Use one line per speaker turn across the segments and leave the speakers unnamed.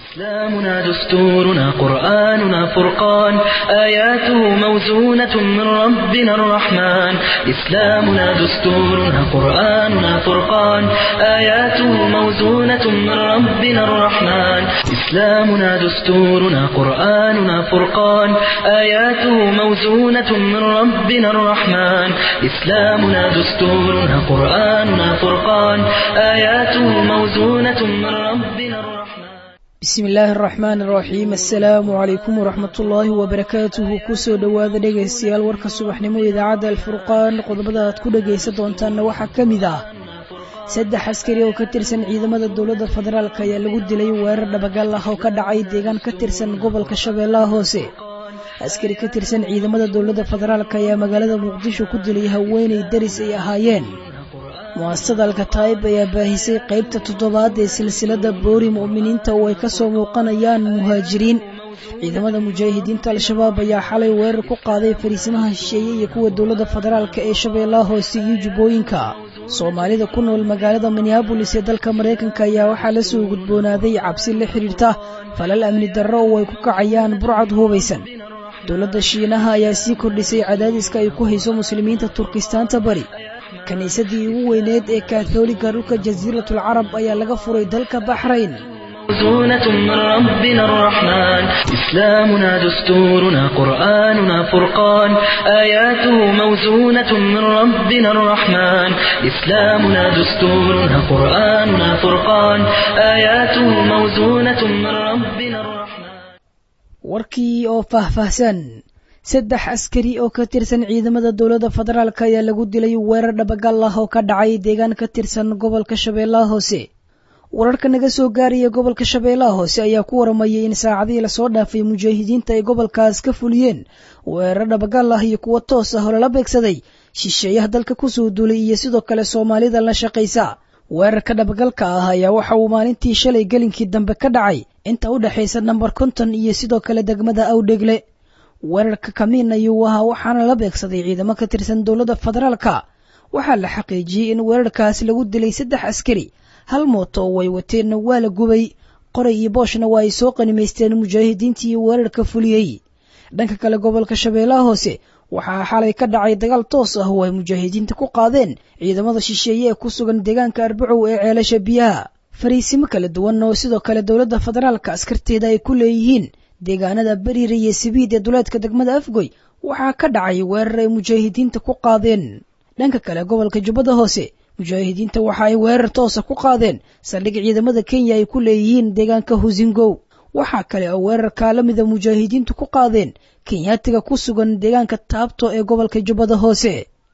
إسلامنا دستورنا قرآننا فرقان آياته موزونة من ربنا الرحمن إسلامنا دستورنا قرآننا فرقان آياته موزونة من ربنا الرحمن إسلامنا دستورنا قرآننا فرقان آياته موزونة من ربنا الرحمن إسلامنا دستورنا قرآننا فرقان آياته موزونة من ربنا الرحمن
bismi illaahi araxmaan araxiim assalaamu calaykum waraxmat ullaahi wabarakaatuhu kusoo dhowaada dhegaystayaal warka subaxnimo idaacadda alfurqaan qodobada aad ku dhegaysan doontaanna waxaa ka mid ah saddex askari oo ka tirsan ciidamada dowladda federaalk ayaa lagu dilay weerar dhabagal ah oo ka dhacay deegaan ka tirsan gobolka shabeellaha hoose askari ka tirsan ciidamada dowladda federaalk ayaa magaalada muqdisho ku dilay haweenay daris ay ahaayeen mu'asasada alkataa'ib ayaa baahisay qaybta toddobaad ee silsilada boori mu'miniinta oo ay ka soo muuqanayaan muhaajiriin ciidamada mujaahidiinta al-shabaab ayaa xalay weerar ku qaaday fariisimaha shisheeye iyo kuwa dowladda federaalk ee shabeellaha hoose iyo jubbooyinka soomaalida ku nool magaalada minneabolis ee dalka maraykanka ayaa waxaa la soo gudboonaaday cabsi la xidhiirta falal amni darro oo ay ku kacayaan burcad hubaysan dowladda shiinaha ayaa sii kordhisay cadaadiska ay ku hayso muslimiinta turkistaanta bari kiniisadii ugu weyneed ee kaathooliga dhulka jasiiratul carab ayaa laga furay dalka baxrayn
موزونة من ربنا الرحمن إسلامنا دستورنا قرآننا فرقان آياته موزونة من ربنا الرحمن إسلامنا دستورنا قرآننا فرقان آياته موزونة من ربنا الرحمن
warkii oo faahfaahsan saddex askari oo ka tirsan ciidamada dowladda federaalk ayaa lagu dilay weerar dhabagal ah oo ka dhacay deegaan ka tirsan gobolka shabeellaha hoose wararka naga soo gaaraya gobolka shabeellaha hoose ayaa ku waramayay in saacadihii lasoo dhaafay mujaahidiinta ay gobolkaas ka fuliyeen weerar dhabagal ah iyo kuwo toos ah oo lala beegsaday shisheeyaha dalka kusoo duulay iyo sidoo kale soomaalida la shaqaysa weerarka dhabagalka ah ayaa waxa uu maalintii shalay gelinkii dambe ka dhacay inta u dhexaysa namber konton iyo sidoo kale degmada awdhegle weerarka kamiin ayuu ahaa waxaana la beegsaday ciidamo ka tirsan dowladda federaalka waxaa la xaqiijiyey in weerarkaas lagu dilay saddex askari hal mooto oo way wateenna waa la gubay qoray iyo booshna waa ay soo qanimaysteen mujaahidiintii weerarka fuliyey dhanka kale gobolka shabeellaha hoose waxaa xalay ka dhacay dagaal toos ah oo ay mujaahidiinta ku qaadeen ciidamada shisheeye ee ku sugan deegaanka arbacow ee ceelasha biyaha fariisimo kala duwan oo sidoo kale dowladda federaalka askarteeda ay ku leeyihiin deegaanada beriir iyo sibiid ee duleedka degmada afgoy waxaa ka dhacay weerar ay mujaahidiinta ku qaadeen dhanka kale gobolka jubbada hoose mujaahidiinta waxa ay weerar toosa ku qaadeen saldhig ciidamada kenya ay ku leeyihiin deegaanka husingow waxaa kale oo weerarkaa la mida mujaahidiintu ku qaadeen kenyaatiga ku sugan deegaanka taabto ee gobolka jubbada hoose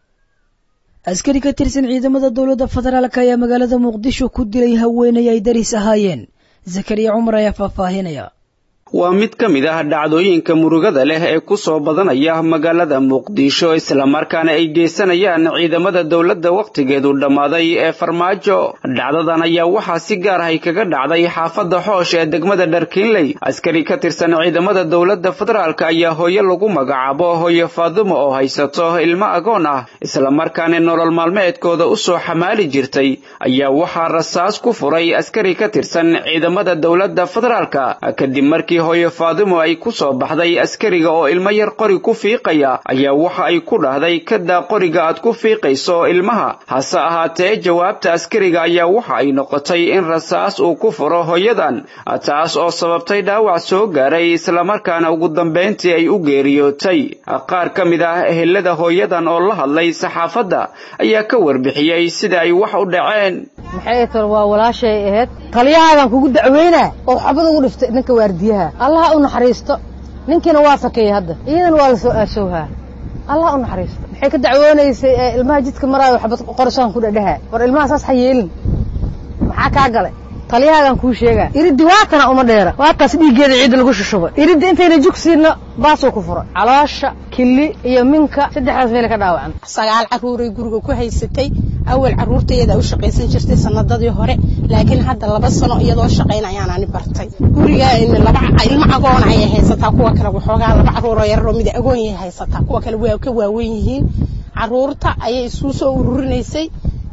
askari ka tirsan ciidamada dowladda federaalk ayaa magaalada muqdisho ku dilay haweenay ay daris ahaayeen zakariya cumar ayaa faahfaahinaya
waa mid ka mid ah dhacdooyinka murugada leh ee ku soo badanaya magaalada muqdisho islamarkaana ay geysanayaan ciidamada dowladda wakhtigeedu dhammaaday ee farmaajo dhacdadan ayaa waxaa si gaar ahay kaga dhacday xaafadda xoosh ee degmada dharkiinley askari ka tirsan ciidamada dowladda federaalk ayaa hooyo lagu magacaabo hooyo faadumo oo haysato ilmo agoon ah islamarkaana nolol maalmeedkooda u soo xamaali jirtay ayaa waxaa rasaas ku furay askari ka tirsan ciidamada dowladda federaalk kadib markii hooyo faadimo ay ku soo baxday askariga oo ilmo yar qori ku fiiqaya ayaa waxa ay ku dhahday kadaa qoriga aad ku fiiqayso ilmaha hase ahaatee jawaabta askariga ayaa waxa ay noqotay in rasaas uu ku furo hooyadan taas oo sababtay dhaawac soo gaaray islamarkaana ugu dambayntii ay u geeriyootay qaar ka mid ah ehelada hooyadan oo la hadlay saxaafadda ayaa ka warbixiyey sida ay wax u dhaceen
maxay tar waa walaashay ahayd taliyahaadan kugu dacweynaa oo xabad ugu dhiftay ninka waardiyaha allaha u naxariisto ninkiina waa fakeeyey hadda iyadana waa la soo aashowhaa allah u naxariisto maxay ka dacwoonaysay ilmaha jidka maraayo xabad qorashaan ku dhadhaha war ilmaha saas ha yeelin maxaa kaa galay taliyahaagan kuu sheegaa iriddi waatana uma dheera waataas dhiiggeeda ciidda lagu shushubay iriddi intayna jugsiinna baasuu ku furay caloosha kili iyo minka saddexdaas meela ka dhaawacan
sagaal carruuray guriga ku haysatay awal carruurtayadaa u shaqaysan jirtay sanadadii hore laakiin hadda laba sano iyadoo shaqayn ayaan ani bartay guriga laba ilmo agoon ayay haysataa kuwa kale waxoogaa laba carruuroo yararoo mid agoon yay haysataa kuwa kale waa ka waawen yihiin carruurta ayay isuu soo ururinaysay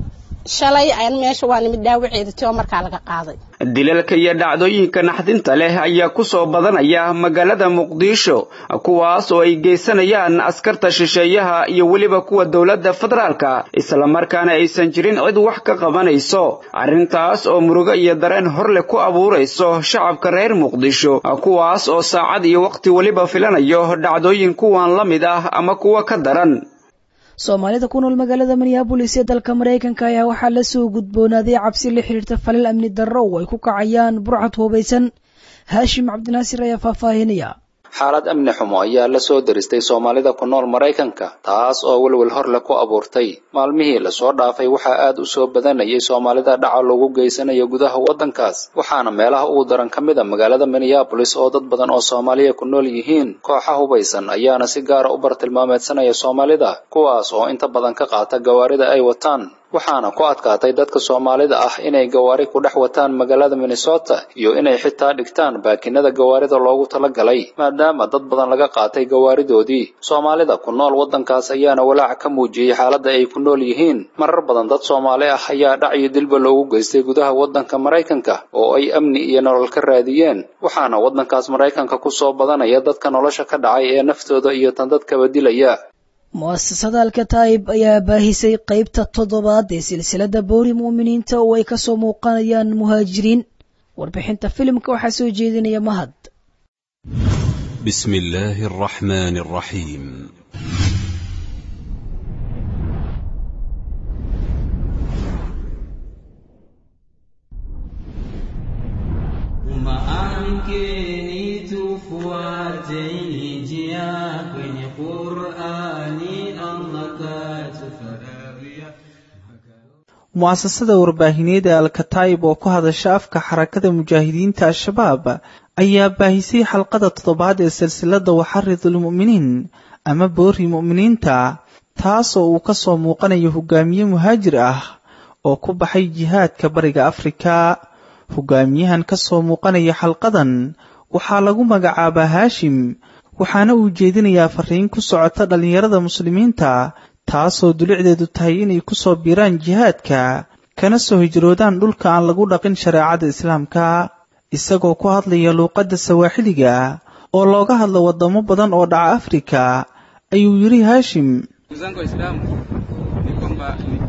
shalay aan meesha waa nimid dhaawaceeda ti oo markaa laga qaaday
dilalka iyo dhacdooyinka naxdinta leh ayaa ku soo badanaya magaalada muqdisho kuwaas oo ay geysanayaan askarta shisheeyaha iyo weliba kuwa dowladda federaalka islamarkaana aysan jirin cid wax ka qabanayso arrintaas oo murugo iyo dareen horleh ku abuurayso shacabka reer muqdisho kuwaas oo saacad iyo wakhti weliba filanayo dhacdooyin kuwan la mid ah ama kuwa ka daran
soomaalida ku nool magaalada minneabolis ee dalka maraykanka ayaa waxaa la soo gudboonaaday cabsi la xiriirta falal amni darro oo ay ku kacayaan burcad hubaysan haashim cabdinaasir ayaa faahfaahinaya
xaalad amni xumo ayaa la soo deristay soomaalida ku nool maraykanka taas oo welwel horle ku abuurtay maalmihii lasoo dhaafay waxaa aad u soo badanayay soomaalida dhaca loogu geysanayo gudaha waddankaas waxaana meelaha ugu daran ka mid a magaalada minneabolis oo dad badan oo soomaaliya ku nool yihiin kooxa hubaysan ayaana si gaara u bartilmaameedsanaya soomaalida kuwaas oo inta badan ka qaata gawaarida ay wataan waxaana ku adkaatay dadka soomaalida ah inay gawaari ku dhex wataan magaalada minnesota iyo inay xitaa dhigtaan baakinada gawaarida loogu talagalay maadaama dad badan laga qaatay gawaaridoodii soomaalida ku nool waddankaas ayaana walaac ka muujiyey xaaladda ay ku nool yihiin marar badan dad soomaali ah ayaa dhac iyo dilba loogu geystay gudaha waddanka maraykanka oo ay amni iyo nolol ka raadiyeen waxaana waddankaas maraykanka ku soo badanaya dadka nolosha ka dhacay ee naftooda iyo tan dadkaba dilaya
mu'asasada alkataib ayaa baahisay qaybta toddobaad ee silsilada boori mu'miniinta oo ay kasoo muuqanayaan muhaajiriin warbixinta filimka waxaa soo jeedinaya mahad
بسم الله الرحمن الرحيم
Amkeni tufuateni njia kwenye Qur'ani Allah katufarajia
mu'asasada warbaahineed ee alkataib oo ku hadasha afka xarakada mujaahidiinta al-shabaab ayaa baahisay xalqada toddobaad ee silsilada waxaridul mu'miniin ama boori mu'miniinta taasoo uu ka soo muuqanayo hogaamiye muhaajir ah oo ku baxay jihaadka bariga afrika hogaamiyahan ka soo muuqanaya xalqadan waxaa lagu magacaabaa haashim waxaana uu jeedinayaa fariin ku socota dhallinyarada muslimiinta taasoo dulicdeedu tahay inay ku soo biiraan jihaadka kana soo hijroodaan dhulka aan lagu dhaqin shareecada islaamka isagoo ku hadlaya luuqadda sawaaxiliga oo looga hadlo waddamo badan oo dhaca afrika ayuu yidhi haashim
zangu waislamu ni kwamba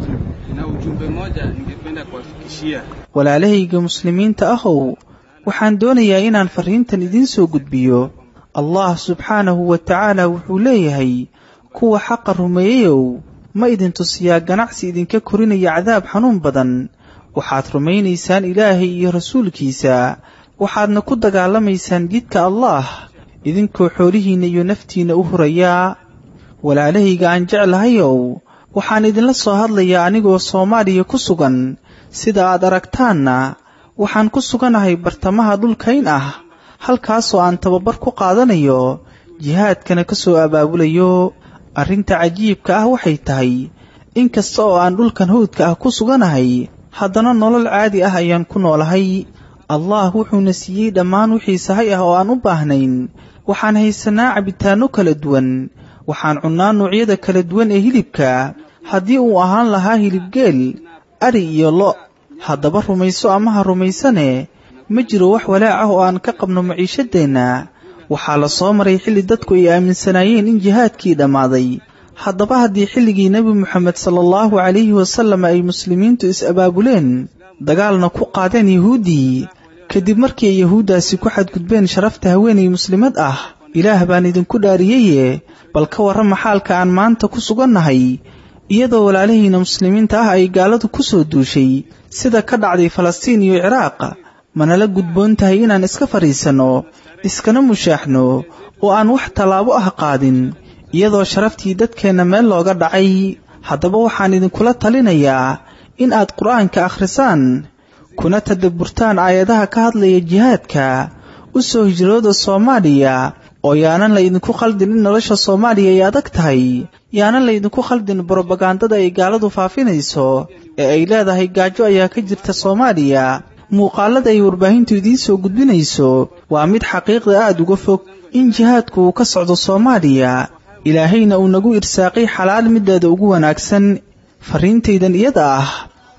na ujumbe moja ningependa kuwafikishia
walaalahayga muslimiinta ahow waxaan doonayaa inaan farriintan idiin soo gudbiyo allah subxaanahu wa tacaala wuxuu leeyahay kuwa xaqa rumeeyeyow ma idin tusiyaa ganacsi idinka korinaya cadaab xanuun badan waxaad rumaynaysaan ilaahay iyo rasuulkiisa waxaadna ku dagaalamaysaan jidka allaah idinkoo xoolihiinna iyo naftiinna u hurayaa walaalahayga aan jeclahayow waxaan idinla soo hadlayaa anigoo soomaaliya ku sugan sida aad aragtaanna waxaan ku suganahay bartamaha dhulkayn ah halkaasoo aan tababar ku qaadanayo jihaadkana ka soo abaabulayo arrinta cajiibka ah waxay tahay in kasta oo aan dhulkan hawdka ah ku suganahay haddana nolol caadi ah ayaan ku noolahay allah wuxuuna siiyey dhammaan wixii sahay ah oo aan u baahnayn waxaan haysanaa cabitaanno kala duwan waxaan cunnaa noocyada kala duwan ee hilibka haddii uu ahaan lahaa hilibgeel ari iyo lo' haddaba rumayso ama ha rumaysane ma jiro wax walaac ah oo aan ka qabno maciishadeenna waxaa la soo maray xilli dadku ay aaminsanaayeen in jihaadkii dhammaaday haddaba haddii xilligii nebi moxamed sala allahu calayhi wasallam ay muslimiintu is-abaabuleen dagaalna ku qaadeen yahuuddii kadib markii ay yahuuddaasi ku xadgudbeen sharafta haweenay muslimad ah ilaah baan idinku dhaariyeye bal ka warrama xaalka aan maanta ku sugannahay iyadoo walaalihiinna muslimiinta ah ay gaaladu ku soo duushay sida ka dhacday falastiin iyo ciraaq manala gudboon tahay inaan iska fadhiisanno iskana mushaaxno oo aan wax tallaabo ah qaadin iyadoo sharaftii dadkeenna meel looga dhacay haddaba waxaan idinkula talinayaa in aad qur'aanka akhrisaan kuna tadabburtaan aayadaha ka hadlaya jihaadka u soo hijrooda soomaaliya oo yaanan laydinku khaldin in nolosha soomaaliya ay adag tahay yaanan laydinku khaldin brobagandada ay gaaladu faafinayso ee ay leedahay gaajo ayaa ka jirta soomaaliya muuqaalada ay warbaahintu idiin soo gudbinayso waa mid xaqiiqda aad uga fog in jihaadku uu ka socdo soomaaliya ilaahayna uu nagu irsaaqay xalaal mideeda ugu wanaagsan farriintaydan iyada ah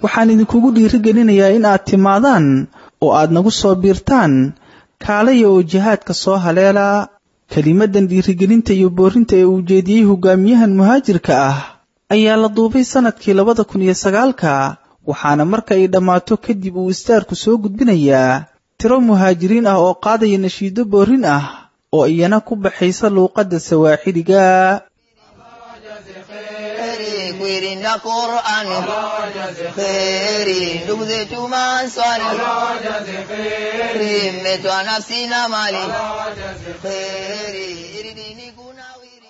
waxaan idinkugu dhiirigelinayaa in aad timaadaan oo aad nagu soo biirtaan kaalaya oo jihaadka soo haleela kelimadan dhiirigelinta iyo boorinta ee uu jeediyey hogaamiyahan muhaajirka ah ayaa la duubay sannadkii labada kun iyo sagaalka waxaana marka ay dhammaato kadib uu istaarku soo gudbinayaa tiro muhaajiriin ah oo qaadaya nashiido boorin ah oo iyana ku baxaysa luuqadda sawaaxiliga
kwirinda qur'an kheri ndugu zetu manswali rimetwa nafsi na mali kheri iridini kunawiri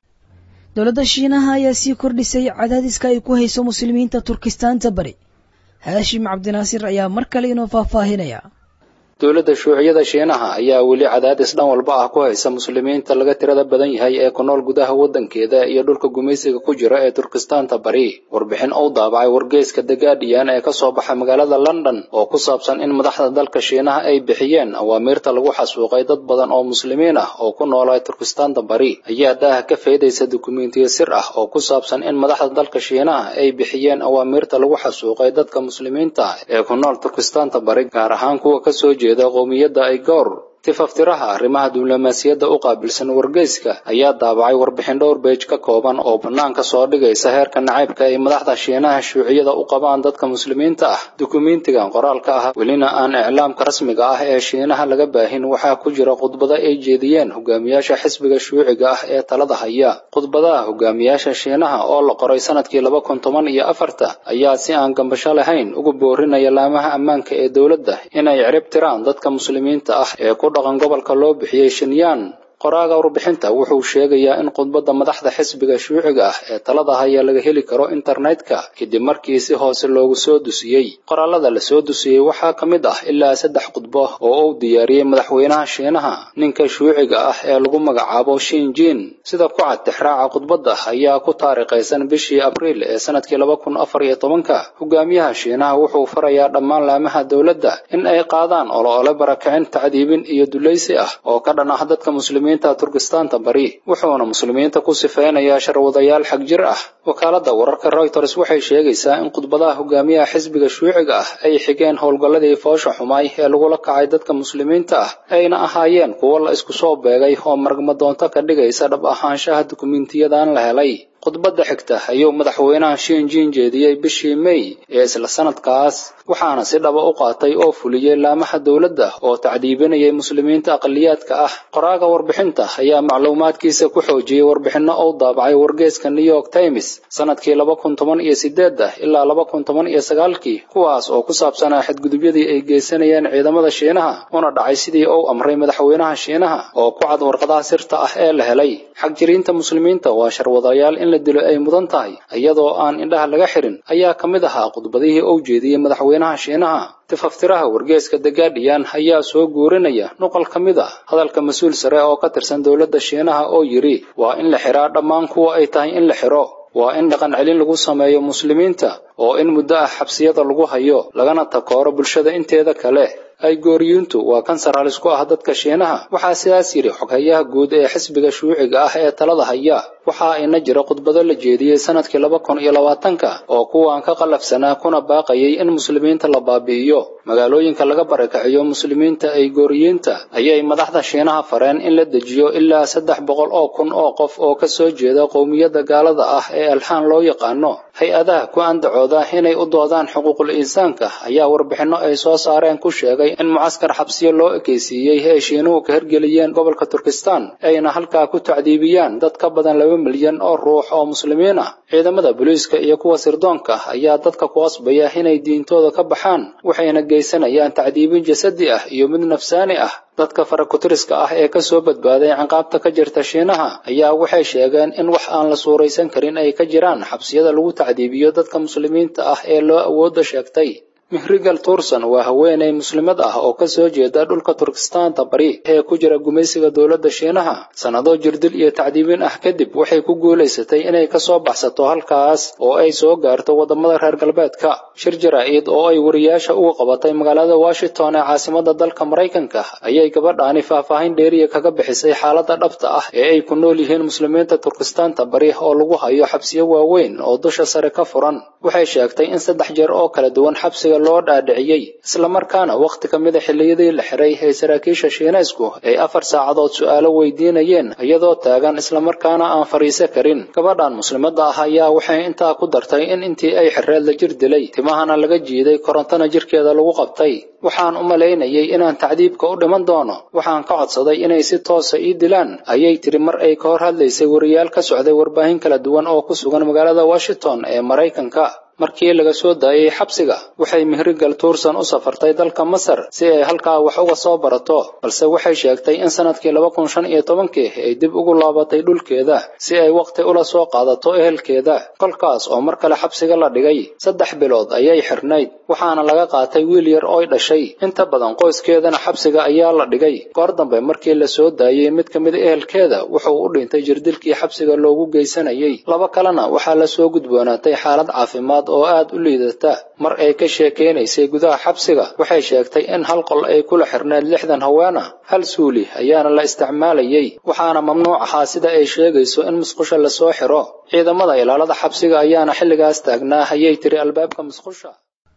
dowladda shiinaha ayaa sii kordhisay cadaadiska ay ku hayso muslimiinta turkistaanta bari haashim cabdinaasir ayaa mar kale inoo faahfaahinaya
dowladda shuuciyada shiinaha ayaa weli cadaadis dhan walba ah ku haysa muslimiinta laga tirada badan yahay ee ku nool gudaha waddankeeda iyo dhulka gumaysiga ku jira ee turkistaanta bari warbixin uu daabacay wargeyska the guardian ee kasoo baxa magaalada london oo ku saabsan in madaxda dalka shiinaha ay bixiyeen awaamiirta lagu xasuuqay dad badan oo muslimiin ah oo ku noolaa turkistaanta bari ayaa daaha ka faydaysa dukumentiyo sir ah oo ku saabsan in madaxda dalka shiinaha ay bixiyeen awaamiirta lagu xasuuqay dadka muslimiinta ee ku nool turkistaanta bari gaar ahaan kuwa kasoo jeeda qowmiyadda aygoor tifaftiraha arrimaha diblomaasiyadda u qaabilsan wargeyska ayaa daabacay warbixin dhowr beej ka kooban oo bannaanka soo dhigaysa heerka nacaybka ay madaxda shiinaha shuuciyada u qabaan dadka muslimiinta ah dukumentigan qoraalka ah welina aan iclaamka rasmiga ah ee shiinaha laga baahin waxaa ku jira khudbado ay jeediyeen hogaamiyaasha xisbiga shuuciga ah ee talada haya khudbadaha hogaamiyaasha shiinaha oo la qoray sanadkii laba kun toban iyo afarta ayaa si aan gambasho lahayn ugu boorinaya laamaha ammaanka ee dowladda inay cirib tiraan dadka muslimiinta ah ee ku dhaqan gobolka loo bixiyey shinyaan qoraaga warbixinta wuxuu sheegayaa in khudbadda madaxda xisbiga shuuciga ah ee talada haya laga heli karo internetka kadib markii si hoose loogu soo dusiyey qoraalada la soo dusiyey waxaa ka mid ah ilaa saddex khudbo oo uu diyaariyey madaxweynaha shiinaha ninka shuuciga ah ee lagu magacaabo shinjin sida ku cad tixraaca khudbadda ayaa ku taariikhaysan bishii abriil ee sanadkii laba kun afar iyo tobanka hogaamiyaha shiinaha wuxuu farayaa dhammaan laamaha dowladda in ay qaadaan olo-ole barakicin tacdiibin iyo dulaysi ah oo ka dhan ah dadka muslimiin turkistaanta bari wuxuuna muslimiinta ku sifeynayaa sharwadayaal xag jir ah wakaaladda wararka reuters waxay sheegaysaa in khudbadaha hogaamiyaha xisbiga shuuciga ah ay xigeen howlgalladii foosha xumaay ee lagula kacay dadka muslimiinta ah ayna ahaayeen kuwo la isku soo beegay oo maragmadoonto ka dhigaysa dhab ahaanshaha dukumiintiyadan la helay khudbadda xigta ayuu madaxweynaha shinjin jeediyey bishii may ee isla sanadkaas waxaana si dhaba u qaatay oo fuliyey laamaha dowladda oo tacdiibinayay muslimiinta aqaliyaadka ah qoraaga warbixinta ayaa macluumaadkiisa ku xoojiyey warbixinno uu daabacay wargeyska new york times sanadkii laba kun toban iyo sideedda ilaa laba kun toban iyo sagaalkii kuwaas oo ku saabsanaa xadgudubyadii ay geysanayeen ciidamada shiinaha una dhacay sidii uu amray madaxweynaha shiinaha oo ku cad warqadaha sirta ah ee la helay xagjiriinta muslimiinta waa sharwadayaal in la dilo ay mudan tahay iyadoo aan indhaha laga xirin ayaa ka mid ahaa khudbadihii uu jeediyey madaxweynaha shiinaha tifaftiraha wargeeska the guardian ayaa soo guurinaya nuqal ka mid ah hadalka mas-uul sare oo ka tirsan dowladda shiinaha oo yidhi waa in la xiraa dhammaan kuwa ay tahay in la xiro waa in dhaqan celin lagu sameeyo muslimiinta oo in muddo ah xabsiyada lagu hayo lagana takooro bulshada inteeda kale aygooriyuuntu waa kansar halis ku ah dadka shiinaha waxaa sidaas yidhi xoghayaha guud ee xisbiga shuuciga ah ee talada haya waxaa ina jira khudbado la jeediyey sanadkii laba kun iyo labaatanka oo kuwaan ka qallafsanaa kuna baaqayay in muslimiinta la baabi'iyo magaalooyinka laga barakaciyo muslimiinta aygooriyiinta ayay madaxda shiinaha fareen in la dejiyo ilaa saddex boqol oo kun oo qof oo ka soo jeeda qowmiyadda gaalada ah ee alxaan loo yaqaano hay-adaha ku andacooda inay u doodaan xuquuqul insaanka ayaa warbixinno ay soo saareen ku sheegay in mucaskar xabsiyo loo ekaysiiyey ay shiinuhu ka hirgeliyeen gobolka turkistan ayna halkaa ku tacdiibiyaan dad ka badan laba milyan oo ruux oo muslimiin ah ciidamada booliiska iyo kuwa sirdoonka ayaa dadka ku qasbaya inay diintooda ka baxaan waxayna geysanayaan tacdiibin jasadi ah iyo mid nafsaani ah dadka farakutiriska ah ee ka soo badbaaday ciqaabta ka jirta shiinaha ayaa waxay sheegeen in wax aan la suuraysan karin ay ka jiraan xabsiyada lagu tacdiibiyo dadka muslimiinta ah ee loo awoodda sheegtay mihrigal turson waa haweeney muslimad ah oo ka soo jeeda dhulka turkistaanta bari ee ku jira gumaysiga dowladda shiinaha sannado jirdil iyo tacdiibin ah kadib waxay ku guulaysatay inay ka soo baxsato halkaas oo ay soo gaarto waddamada reer galbeedka shir jaraa'id oo ay wariyaasha uga qabatay magaalada washington ee caasimada dalka maraykanka ayay gabadhaani faahfaahin dheeriya kaga bixisay xaaladda dhabta ah ee ay ku nool yihiin muslimiinta turkistaanta bari oo lagu hayo xabsiyo waaweyn oo dusha sare ka furan waxay sheegtay in saddex jeer oo kala duwan xabsiga loo dhaadhiciyey islamarkaana wakhti ka mida xilliyadii la xiray ee saraakiisha shiineysku ay afar saacadood su'aalo weydiinayeen iyadoo taagan islamarkaana aan fadhiisa karin gabadhan muslimadda ah ayaa waxay intaa ku dartay in intii ay xireed la jir dilay timahana laga jiiday korontana jirkeeda lagu qabtay waxaan u malaynayay inaan tacdiibka u dhiman doono waxaan ka codsaday inay si toosa ii dilaan ayay tiri mar ay ka hor hadlaysay wariyaal ka socday warbaahin kala duwan oo ku sugan magaalada washington ee maraykanka markii laga soo daayey xabsiga waxay mihrigal tuurson u safartay dalka masar si ay halkaa wax uga soo barato balse waxay sheegtay in sanadkii laba kun shan iyo tobankii ay dib ugu laabatay dhulkeeda si ay wakhti ula soo qaadato ehelkeeda kolkaas oo mar kale xabsiga la dhigay saddex bilood ayay xirnayd waxaana laga qaatay wiil yar ooy dhashay inta badan qoyskeedana xabsiga ayaa la dhigay goor dambe markii la soo daayey mid ka mid ehelkeeda wuxuu u dhintay jirdilkii xabsiga loogu geysanayay laba kalena waxaa la soo gudboonaatay xaalad caafimaad oo aad u liidata mar ay ka sheekaynaysay gudaha xabsiga waxay sheegtay in hal qol ay kula xirneed lixdan haweena hal suuli ayaana la isticmaalayay waxaana mamnuuc ahaa sida ay sheegayso in musqusha lasoo xiro ciidamada ilaalada xabsiga ayaana xilligaas taagnaa ayay tiri albaabka musqusha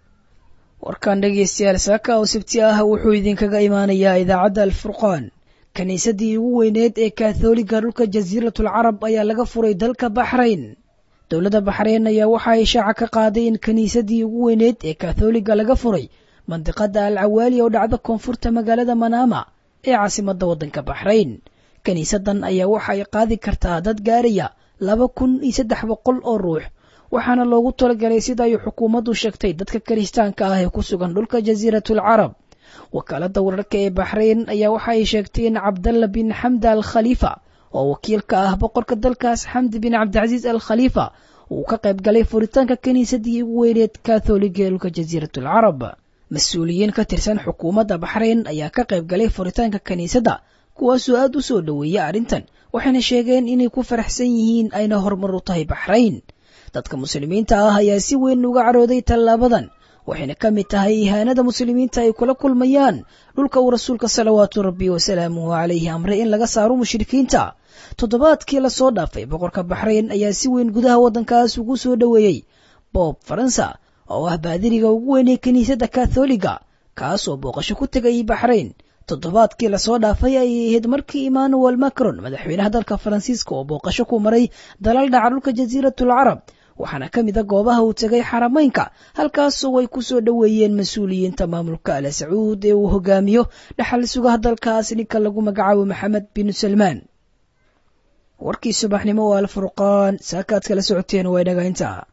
warkan dhegaystayaal saaka oo sabti ah wuxuu idinkaga imaanayaa idaacadda alfurqaan kiniisadii ugu weyneed ee katholiga dhulka jasiiratul carab ayaa laga furay dalka baxrayn dowladda baxreyn ayaa waxa ay shaaca ka qaaday in kiniisadii ugu weyneed ee katholiga laga furay mandiqada al cawaali oo dhacda koonfurta magaalada manaama ee caasimadda waddanka baxrayn kiniisadan ayaa waxa ay qaadi kartaa dad gaaraya laba kun iyo saddex boqol oo ruux waxaana loogu talagalay sida ay xukuumaddu sheegtay dadka kiristaanka ah ee ku sugan dhulka jasiiratul carab wakaaladda wararka ee baxrayn ayaa waxa ay sheegtay in cabdalla bin xamda al khaliifa oo wakiilka ah boqorka dalkaas xamdi bin cabdicasiis al khaliifa uu ka qayb galay furitaanka kiniisadii ugu weyneed katholiga ee dhulka jasiiratul carab mas-uuliyiin ka tirsan xukuumadda baxrayn ayaa ka qayb galay furitaanka kiniisadda kuwaasoo aad u soo dhoweeya arrintan waxayna sheegeen inay ku faraxsan yihiin ayna horumar u tahay baxrayn dadka muslimiinta ah ayaa si weyn uga carooday tallaabadan waxayna ka mid tahay ihaanada muslimiinta ay kula kulmayaan dhulka uu rasuulka salawaatu rabbi wasalaamuhu calayhi amray in laga saaro mushrikiinta toddobaadkii lasoo dhaafay boqorka baxrayn ayaa si weyn gudaha waddankaas ugu soo dhoweeyey boob faransa oo ah baadiriga ugu weynay kiniisadda katholiga kaas oo booqasho ku tegay baxrayn toddobaadkii lasoo dhaafay ayay ahayd markii emmanuel macron madaxweynaha dalka faransiiska oo booqasho ku maray dalal dhaca dhulka jasiiratul carab waxaana ka mid a goobaha uu tegay xarameynka halkaasoo ay ku soo dhoweeyeen mas-uuliyiinta maamulka ala sacuud ee uu hogaamiyo dhaxal sugaha dalkaas ninka lagu magacaabo maxamed bin salmaan warkii subaxnimo oo alfurqaan saakaad kala socoteen waa dhagaynta